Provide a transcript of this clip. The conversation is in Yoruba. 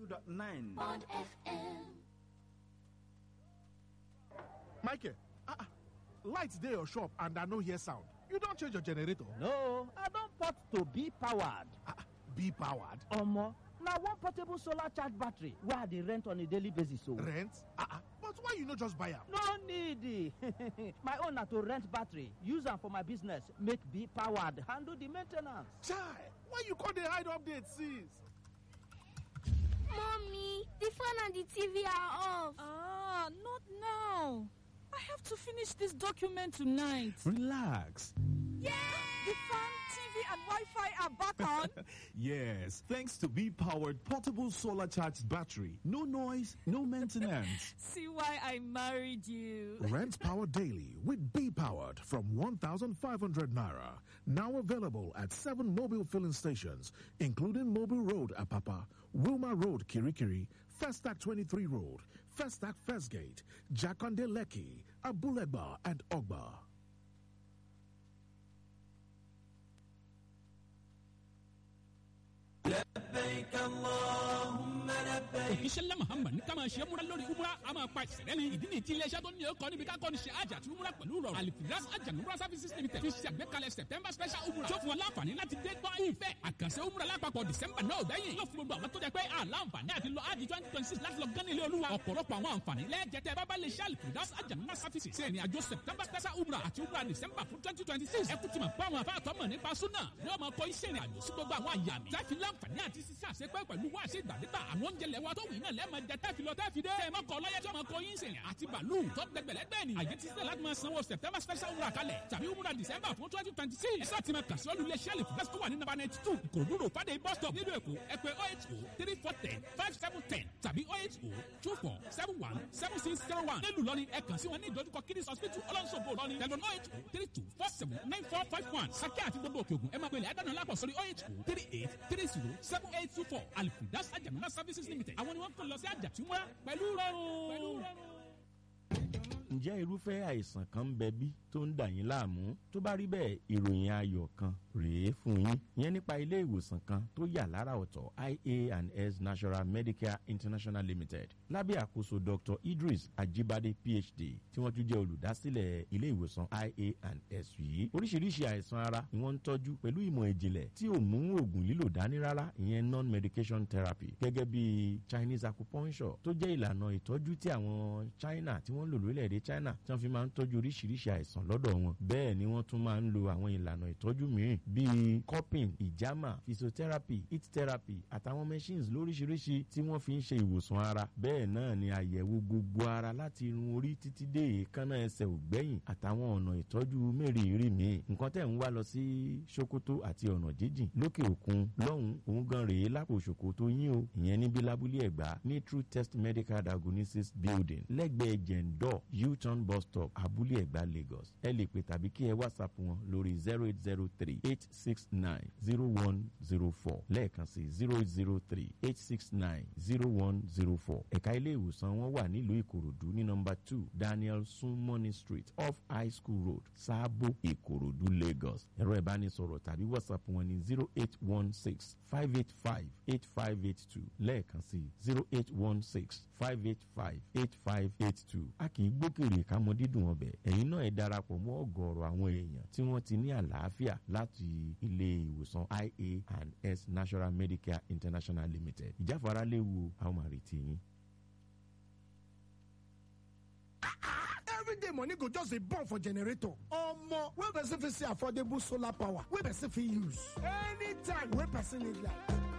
92.9. Bond FM. Michael, ah, ah, lights dey your shop and I no hear sound. You don change your generator? No, I don port to be powered. Ah, ah, be powered. Omo, na one portable solar charge battery wey I dey rent on a daily basis o. Rent? Ah, ah, but why you no just buy am? No need. my own na to rent battery, use am for my business, make be powered, handle the main ten ance. Chai, why you come dey hide update since? Mommy, the phone and the TV are off. Ah, not now. I have to finish this document tonight. Relax. The fan, TV, and Wi-Fi are back on. Yes, thanks to B powered portable solar charged battery. No noise, no maintenance. See why I married you. Rent power daily with Be Powered from 1,500 naira. Now available at seven mobile filling stations, including Mobile Road, Apapa, Wilma Road, Kirikiri, Festac 23 Road, Festac First Gate, Jakonde Leki, Abulegba, and Ogba. ìṣẹ̀lẹ̀ muhammad ní ká máa ṣe múra lórí umra a máa pa ìṣẹ̀lẹ̀ ni ìdí ni tí iléeṣẹ́ tó ní ọkọ̀ níbi ká kọ́ni ṣe àjà àti umra pẹ̀lú rọrùn alifiras ajanumra services limited fi ṣe àgbékalẹ̀ september special umra tó fún wọn láǹfààní láti dé gbọ́ ìfẹ́ àkànṣe umra lápapọ̀ december náà bẹ́yìn yóò fún gbogbo àwọn tó jẹ pé àlàǹfààní àti lọ ájì twenty twenty six láti lọ gán ilé olúwa ọ̀pọ̀lọpọ̀ àwọn àǹfààní lẹ́ẹ̀jẹ̀tẹ̀ bábá lè ṣe alifiras ajanumra services ṣe ìrìn àjò september special umra àti umra december fún twenty twenty six ẹ kú ti mọ̀ pé àwọn afáàtọ́ mọ̀ nípa súnà yóò máa kọ iṣẹ́ ìrìn àjò sí gbogbo àwọn àyà mi láti láǹfààní àti sísá àṣepẹ́ pẹ̀lú wá àṣẹ ìgbàdégbà àwọn oúnjẹ lẹ́wọ́ tó wù iná lẹ́ẹ̀mọ jẹ tẹ́fi lọ tẹ́fi dé. ẹ má kọ lọ́yẹ́ tí ọmọ kọ yín sèyàn àti bàálù tó gbẹgbẹ̀lẹ́gbẹ̀ ni. àyè ti sílẹ̀ láti máa sanwó september special umrah kalẹ̀ tàbí umrah december fún twenty twenty six. ẹ sáà ti máa kà sí olú iléeṣẹ́ lè fúnfẹ́sì tó wà ní nàbà ninety two ìkòròdú road fàdé bus stop nílùú èkó ẹ pé oh eight oh three four ten five seven ten tàbí oh eight oh two four seven one seven six zero one. nílùú lọ́ni ẹ kàn sí wọn ní ìdojúkọ kiddies hospital ọlọ́nṣogbo lọ́ni tẹlifon oh eight oh three two four seven nine four five one sakẹ́ àti gbogbo òkè ògùn ẹ máa pèlè àdánù lápò sórí oh eight oh three eight three zero seven eight two four alifidas ajamuna services limited àwọn ni wọ́n kàn lọ sí àjàtúmọ́ pẹ̀lú rọrùn. ǹjẹ́ irúfẹ́ àìsàn kan ń bẹ bí tó ń dà yín láàmú tó bá rí bẹ́ẹ̀ ìròyìn ayọ̀ kan rèé fún yín ìyẹn nípa ilé ìwòsàn kan tó yà lára ọ̀tọ̀ ia and s national medicare international limited lábẹ́ àkóso dr idris ajibade phd tí wọ́n tún jẹ́ olùdásílẹ̀ ilé ìwòsàn ia and s yìí oríṣiríṣi àìsàn ara ni wọ́n ń tọ́jú pẹ̀lú ìmọ̀ ìjìnlẹ̀ tí ò mú oògùn lílò dání rárá ìyẹn non medication therapy gẹ́gẹ́ bí chinese acupuncture tó jẹ́ ìlànà ìtọ́jú tí àwọn china tí wọ́n ń lò lórílẹ̀‐èdè china tí wọ́n fi máa ń tọ́jú oríṣiríṣi àìsàn lọ́dọ̀ wọn bẹ́ẹ̀ ni wọ́n tún máa ń lo àwọn ìlànà ìtọ́jú mìíràn bíi cupping ìjàmà physiotherapy heat therapy àtàwọn machines lóríṣiríṣi tí wọ́n fi ń ṣe ìwòsàn ara bẹ́ẹ̀ náà ni àyẹ̀wò gbogbo ara láti irun orí títí dé èékánná ẹsẹ̀ ògbẹ́yìn àtàwọn ọ̀nà ìtọ́jú mẹ́rìírí míì nǹkan tẹ̀ ń wá lọ sí sokoto àti ọ̀nà jíjìn lókè òkun lọ́hùn òun gan rèé lápò sokoto yín o ìyẹn níbi lábúlé ẹ̀gbá ní true test medical diagnosis building lẹ́gbẹ̀ẹ́ jẹ̀ǹdọ̀ u-turn bus stop abúlé ẹ̀gbá lagos ẹ lè pè tàbí kí ẹ whatsapp wọn lórí zero eight zero three eight six nine zero one zero four lẹ́ẹ̀kan sí zero eight zero three eight six nine zero one zero four ẹ̀ka ilé ìwòsàn wọn wà nílùú ìkòròdú ní nọmba two daniel sunmoney street off high school road sáàbò ìkòròdú lagos ẹ̀rọ ìbánisọ̀rọ̀ tàbí whatsapp wọn ní zero eight one six five eight five eight five eight two lẹ́ẹ̀kan sí zero eight one six five eight five eight five eight two a kì í gbókèrè ká mọ dídùn ọbẹ̀ ẹ̀yin náà ẹ darapọ̀ mọ́ ọ̀gọ̀ọ̀rọ̀ àwọn èèyàn tí wọ́n ti ní àlàáfíà láti ilé ìwòsàn ia and s national medicare international limited ìjáfara léwu àwọn màrìtì yín. everyday money go just dey burn for generator omo wey person fit see affordable solar power wey person fit use anytime wey person need light